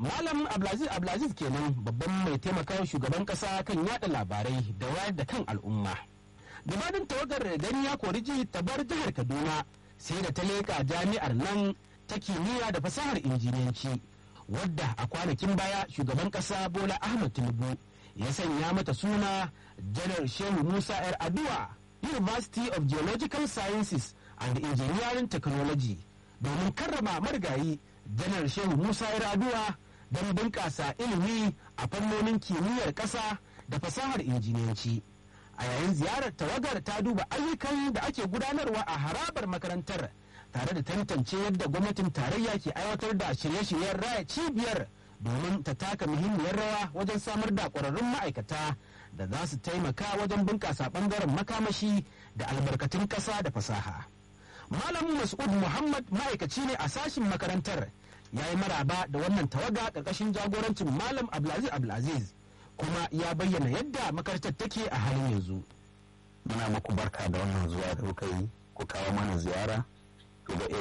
Malam Abdulaziz Abdulaziz kenan babban mai taimakawa shugaban kasa kan yada labarai da wayar da kan al'umma. Gabanin tawagar gani ya kori ji ta bar jihar Kaduna sai da ta leƙa jami'ar nan ta kimiyya da fasahar injiniyanci wadda a kwanakin baya shugaban kasa Bola Ahmed Tinubu ya sanya mata suna Janar Shehu Musa 'yar Aduwa University of Geological Sciences and Engineering Technology domin karrama marigayi Janar Shehu Musa 'yar Aduwa don bunƙasa ilimi a fannonin kimiyyar ƙasa da fasahar injiniyanci. A yayin ziyarar tawagar ta duba ayyukan da ake gudanarwa a harabar makarantar tare da tantance yadda gwamnatin tarayya ke aiwatar da shirye-shiryen raya cibiyar domin ta taka muhimmiyar rawa wajen samar da ƙwararrun ma'aikata da za su taimaka wajen bunƙasa ɓangaren makamashi da albarkatun ƙasa da fasaha. Malam Mas'ud Muhammad ma'aikaci ne a sashin makarantar ya yi maraba da wannan tawaga ƙarƙashin jagorancin Malam Abdulaziz Abdulaziz kuma ya bayyana yadda makarantar take a halin yanzu. Muna muku barka da wannan zuwa da kuka yi ku kawo mana ziyara.